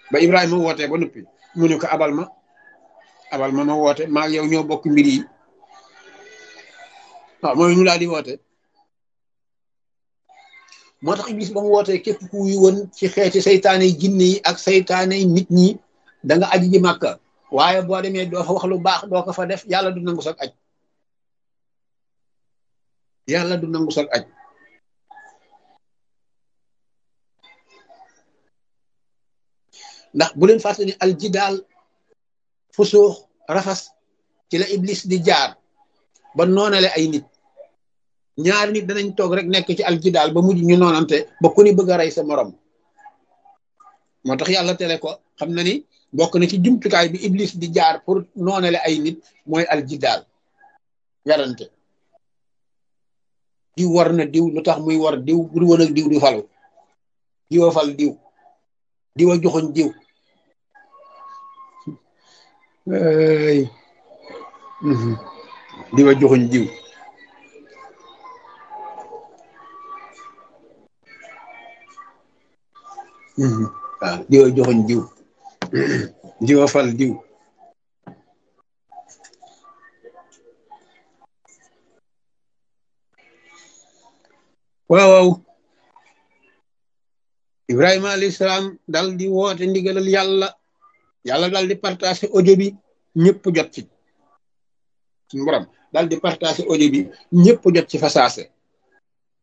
ba Ibrahima wootee ba noppi mu ne ko abal ma abal ma ma woote maa yow ñoo bokk mbir yi waaw mooy ñu daal di woote moo tax Iblis ba mu wootee képp ku wuyu woon ci xeeti saytaane yi jinne yi ak saytaane yi nit ñi da nga aji ji màkka waaye boo demee doo fa wax lu baax doo ko fa def yàlla du nangu sag aj yàlla du nangu sag aj ndax bu leen fàtte ni aljidaal fusuux rafas ci la iblis di jaar ba noonale ay nit ñaari nit danañ toog rek nekk ci aljidaal ba mujj ñu noonante ba ku ni bëgg a rey sa morom moo tax yàlla tere ko xam na ni bokk na ci jumtukaay bi iblis di jaar pour noonale ay nit mooy aljidaal werante diw war na diw lu tax muy war diw bu woon ak diw du falu diwa fal diw diwa joxoñ diw ay diwa joxoñ diw waaw diwa joxoñ diw diwa fal diw waaw waaw Ibrahima alayhi salaam dal di woote ndigalal yàlla yàlla dal di partagé audio bi ñëpp jot ci suñu borom dal di partagé audio bi ñëpp jot ci fasaase